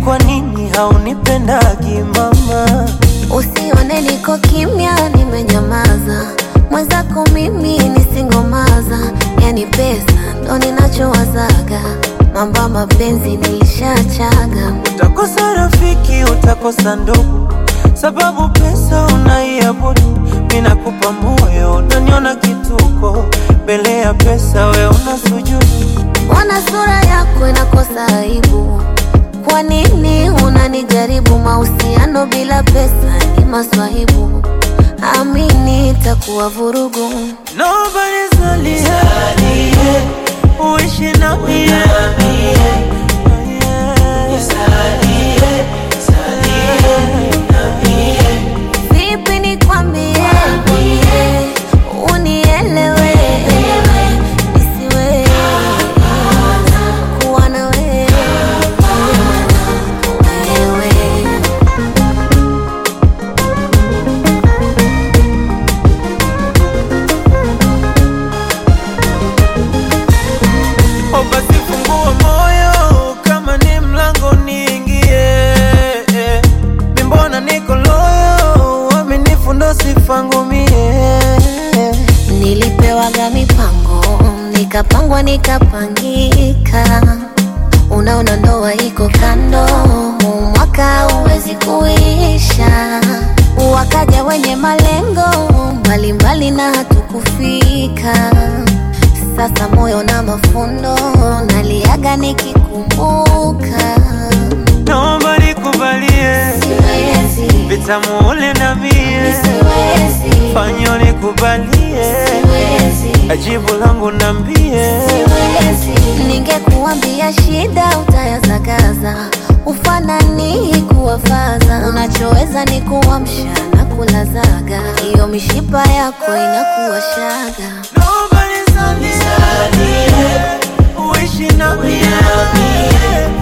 kwa nini haunipendagi mama? Usione niko kimya, nimenyamaza. Mwenzako mimi nisingomaza, yani pesa ndo ninachowazaga. Mambo ya mapenzi nilishachaga. Utakosa rafiki, utakosa ndugu, sababu pesa unaiabudu. Mimi nakupa moyo, unaniona kituko, mbele ya pesa we una sujudu. Mbona sura yako inakosa aibu? Kwa nini unanijaribu? Mahusiano bila pesa ni maswahibu, amini itakuwa vurugu. Nobody's only here, uishi na mie Vipi nikwambie, unielewe, nisiwe kuwa na wewe, wewe. O basi fungua moyo kama ni mlango niingie. Mi mbona niko loyo, uaminifu ndo sifa ngumie. Nilipewaga mipango nikapangwa nikapangika, unaona ndoa iko kando, huu mwaka huwezi kuisha. Wakaja wenye malengo mbalimbali na hatukufika. Sasa moyo na mafundo naliaga nikikumbuka, Naomba nikubalie siwezi, vitamu ule na mie, siwezi, fanyo nikubalie siwezi. ajibu langu nambie. Siwezi. Ningekuambia shida utayazagaza, ufanani kuwafaza. Unachoweza ni kuamsha na kulazaga, hiyo mishipa yako inakuwa shaga. Nobody's on this earth, uishi na mie